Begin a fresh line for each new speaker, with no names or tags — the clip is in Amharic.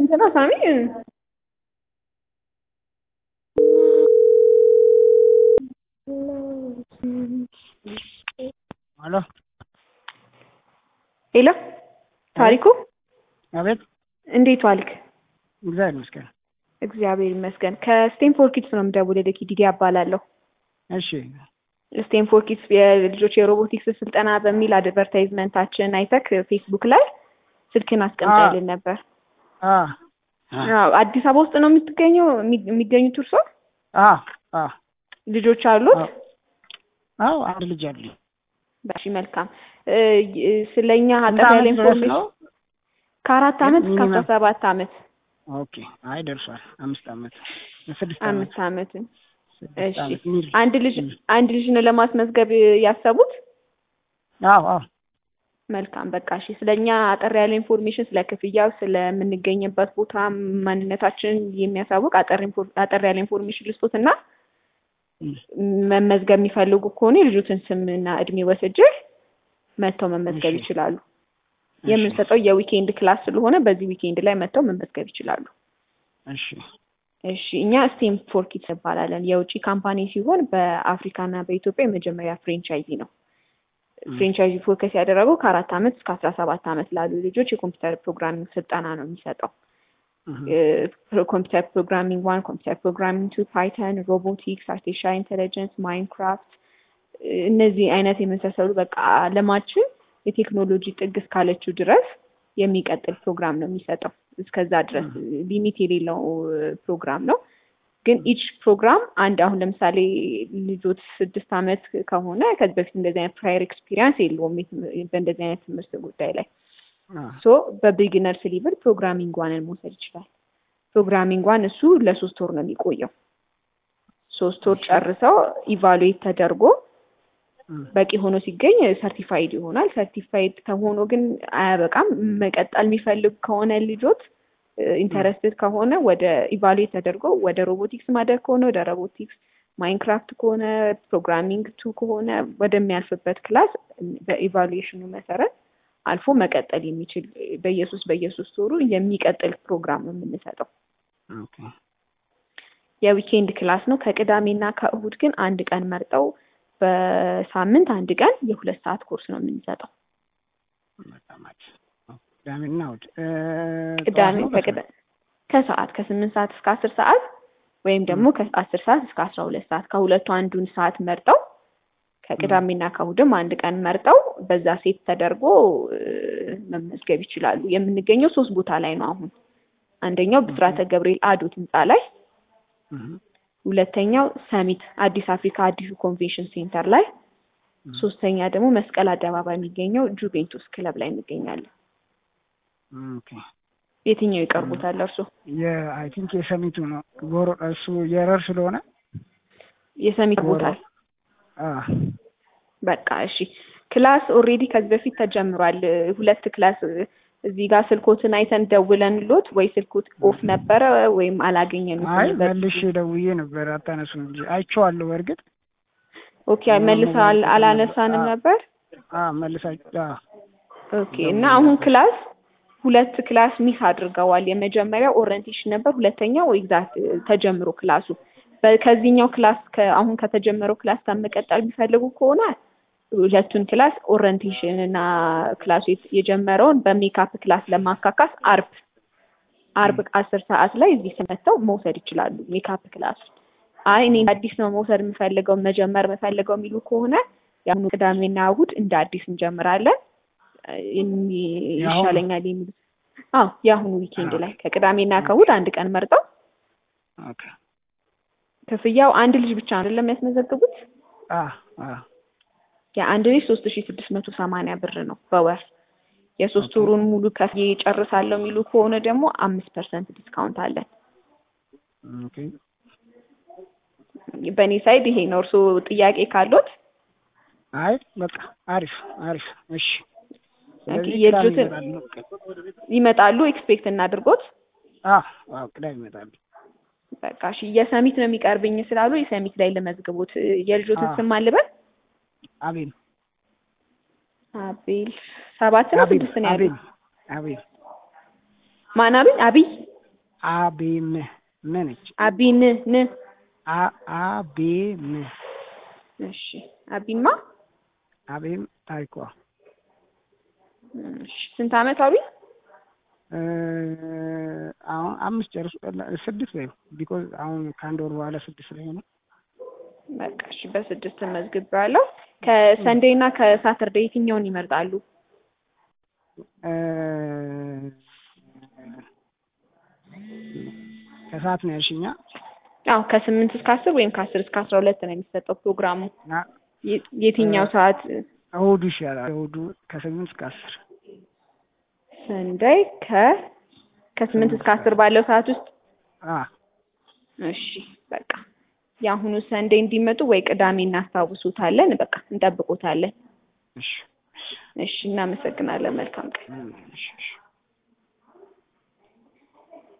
ስንት ነው ሳሚ?
ሄሎ
ሄሎ ታሪኩ
አቤት።
እንዴት ዋልክ?
እግዚአብሔር ይመስገን።
እግዚአብሔር ይመስገን። ከስቴንፎርድ ኪድስ ነው የምደውልልህ። ዲዲ አባላለሁ።
እሺ
ስቴንፎርድ ኪድስ የልጆች የሮቦቲክስ ስልጠና በሚል አድቨርታይዝመንታችን አይተክ ፌስቡክ ላይ ስልክን አስቀምጠልን ነበር።
አ
አዎ፣ አዲስ አበባ ውስጥ ነው የምትገኘው የሚገኙት እርሶ?
አ አ
ልጆች አሉት?
አዎ አንድ ልጅ አለኝ።
እሺ መልካም። እ ስለኛ
ስንት
አጠር ያለ
ዓመት ድረስ
ኢንፎርሜሽን
ነው?
ከአራት ዓመት እስከ አስራ
ሚኒመም?
ሰባት ዓመት
ኦኬ። አይ ደርሷል። አምስት ዓመት ስድስት ዓመት
አምስት ዓመትን
ስድስት
እሺ
ዓመት ሚል
አንድ ልጅ
ም።
አንድ ልጅ ነው ለማስመዝገብ ያሰቡት?
አዎ አዎ
መልካም በቃ እሺ። ስለኛ አጠር ያለ ኢንፎርሜሽን ስለ ክፍያው፣ ስለምንገኝበት ቦታ ማንነታችንን የሚያሳውቅ አጠር ኢንፎር- አጠር ያለ ኢንፎርሜሽን ልስጦት እና
ም።
መመዝገብ የሚፈልጉ ከሆነ የልጆትን ስምና እድሜ ወስጄ መጥተው መመዝገብ
እሺ።
ይችላሉ።
እሺ
የምንሰጠው የዊኬንድ ክላስ ስለሆነ በዚህ ዊኬንድ ላይ መጥተው መመዝገብ ይችላሉ።
እሺ
እሺ እኛ ስቴም ፎር ኪድስ እንባላለን። የውጭ ካምፓኒ ሲሆን በአፍሪካና በኢትዮጵያ የመጀመሪያ ፍሬንቻይዚ ነው።
ም።
ፍሬንቻይዚ ፎከስ ያደረገው ከአራት ዓመት እስከ አስራ ሰባት ዓመት ላሉ ልጆች የኮምፒውተር ፕሮግራሚንግ ስልጠና ነው የሚሰጠው።
እህ
ኮምፒውተር ፕሮግራሚንግ ዋን፣ ኮምፒውተር ፕሮግራሚንግ ቱ፣ ፓይተን፣ ሮቦቲክስ፣ አርቲፊሻል ኢንቴሊጀንስ፣ ማይንክራፍት እነዚህ አይነት የመሳሰሉ በቃ አለማችን የቴክኖሎጂ ጥግ እስካለችው ድረስ የሚቀጥል ፕሮግራም ነው የሚሰጠው። እስከዛ ድረስ ሊሚት የሌለው ፕሮግራም ነው። ግን ኢች ፕሮግራም አንድ አሁን ለምሳሌ ልጆች ስድስት ዓመት ከሆነ ከዚህ በፊት እንደዚህ አይነት ፕራየር ኤክስፒሪየንስ የለውም የትም- በእንደዚህ አይነት ትምህርት ጉዳይ ላይ
አ
ሶ በቢግነርስ ሊቭል ፕሮግራሚንግ ዋንን መውሰድ ይችላል። ፕሮግራሚንግ ዋን እሱ ለሶስት ወር ነው የሚቆየው። ሶስት ወር ጨርሰው ኢቫሉዌት ተደርጎ
ም።
በቂ ሆኖ ሲገኝ ሰርቲፋይድ ይሆናል። ሰርቲፋይድ ከሆኖ ግን አያበቃም። መቀጠል የሚፈልግ ከሆነ ልጆት ኢንተረስትድ ከሆነ ወደ ኢቫሉዌት ተደርጎ ወደ ሮቦቲክስ ማደግ ከሆነ ወደ ሮቦቲክስ፣ ማይንክራፍት ከሆነ ፕሮግራሚንግ ቱ ከሆነ ወደሚያልፍበት ክላስ በኢቫሉዌሽኑ መሰረት አልፎ መቀጠል የሚችል በየሶስት በየሶስት ወሩ የሚቀጥል ፕሮግራም ነው የምንሰጠው።
ኦኬ
የዊኬንድ ክላስ ነው። ከቅዳሜና ከእሁድ ግን አንድ ቀን መርጠው በሳምንት አንድ ቀን የሁለት ሰዓት ኮርስ ነው የምንሰጠው።
በጣም አሪፍ። ቅዳሜና እሑድ እ
ቅዳሜ
ጠዋት ነው
ከቅዳ ከሰዓት ከስምንት ሰዓት እስከ አስር ሰዓት ወይም ደግሞ ከአስር ሰዓት እስከ አስራ ሁለት ሰዓት ከሁለቱ አንዱን ሰዓት መርጠው ከቅዳሜና ከእሁድም አንድ ቀን መርጠው በዛ ሴት ተደርጎ እ መመዝገብ ይችላሉ። የምንገኘው ሶስት ቦታ ላይ ነው አሁን አንደኛው ብስራተ ገብርኤል አዶት ህንፃ ላይ
እህ
ሁለተኛው ሰሚት አዲስ አፍሪካ አዲሱ ኮንቬንሽን ሴንተር ላይ፣ ሶስተኛ ደግሞ መስቀል አደባባይ የሚገኘው ጁቬንቱስ ክለብ ላይ እንገኛለን።
ኦኬ
የትኛው ይቀርቡታል እርሶ?
የአይ ቲንክ የሰሚቱ ነው ጎሮ እሱ የረር ስለሆነ
የሰሚት
ጎሮ
ቦታል።
አ
በቃ እሺ። ክላስ ኦልሬዲ ከዚህ በፊት ተጀምሯል። ሁለት ክላስ እዚህ ጋር ስልኮትን አይተን ደውለን ሎት ወይ ስልኮት ኦፍ ነበረ ወይም አላገኘንም
አይ
ነበር።
መልሼ ደውዬ ነበር አታነሱም እንጂ አይቼዋለሁ። በእርግጥ
ኦኬ መልሳ አል- አላነሳንም ነበር።
አ መልሳችሁ አ
ኦኬ እና አሁን ክላስ ሁለት ክላስ ሚስ አድርገዋል። የመጀመሪያው ኦሪየንቴሽን ነበር፣ ሁለተኛው ኤግዛክት ተጀምሮ ክላሱ በ- ከዚህኛው ክላስ ከ- አሁን ከተጀመረው ክላስ ጋር መቀጠል የሚፈልጉ ከሆነ ሁለቱን ክላስ ኦሪየንቴሽን እና ክላሱ የት- የጀመረውን በሜካፕ ክላስ ለማካካስ አርብ አርብ አስር ሰዓት ላይ እዚህ ስመተው መውሰድ ይችላሉ ሜካፕ ክላሱ። አይ እኔ እንደ አዲስ ነው መውሰድ የምፈልገው መጀመር የምፈልገው የሚሉ ከሆነ የአሁኑ ቅዳሜና እሑድ እንደ አዲስ እንጀምራለን። የሚ-
የአሁኑ?
ይሻለኛል የሚሉ አዎ የአሁኑ ዊኬንድ ላይ ከቅዳሜና ከእሑድ አንድ ቀን መርጠው
ኦኬ
ክፍያው አንድ ልጅ ብቻ አይደለም የሚያስመዘግቡት
አ አ
የአንድ ልጅ ሶስት ሺ ስድስት መቶ ሰማንያ ብር ነው በወር የሶስት
ኦኬ።
ወሩን ሙሉ ከፍዬ ጨርሳለሁ የሚሉ ከሆነ ደግሞ አምስት ፐርሰንት ዲስካውንት አለን።
ኦኬ
በእኔ ሳይድ ይሄ ነው። እርስዎ ጥያቄ ካሎት
አይ በቃ አሪፍ አሪፍ እሺ ስለዚህ
የልጆትን-
ቅዳሜ ይመጣሉ።
ይመጣሉ ኤክስፔክት እናድርጎት።
አ አዎ ቅዳሜ ይመጣሉ።
በቃ እሺ የሰሚት ነው የሚቀርብኝ ስላሉ የሰሚት ላይ ልመዝግቦት። የልጆትን
አዎ።
ስም አልበል
አቤል
አቤል ሰባት ነው
አቤል
ስድስት ነው ያሉት?
አቤል አቤል
ማን አቤል? አብይ
አቤም ም ነች
አቢን ን
አ አቤም
እሺ አቢማ
አቤም ታሪኳ
እሺ ስንት አመት አቢ
እ አሁን አምስት ጨርሱ ስድስት ወይ ቢኮዝ አሁን ከአንድ ወር በኋላ ስድስት ላይ ሆነ
በቃ እሺ በስድስት መዝግቤያለሁ ከሰንዴይ እና ከሳተርዴይ የትኛውን ይመርጣሉ
እ ከሰዓት ነው ያልሽኛ
አዎ ከስምንት እስከ አስር ወይም ከአስር እስከ አስራ ሁለት ነው የሚሰጠው ፕሮግራሙ
እና
የ- የትኛው ሰዓት
እሑዱ ይሻላል እሑዱ ከስምንት እስከ አስር
ሰንደይ ከ ከስምንት እስከ አስር ባለው ሰዓት ውስጥ
አ
እሺ በቃ የአሁኑ ሰንዴ እንዲመጡ ወይ ቅዳሜ እናስታውሱታለን በቃ እንጠብቆታለን
እሺ
እሺ እናመሰግናለን መልካም ቀን
እሺ እሺ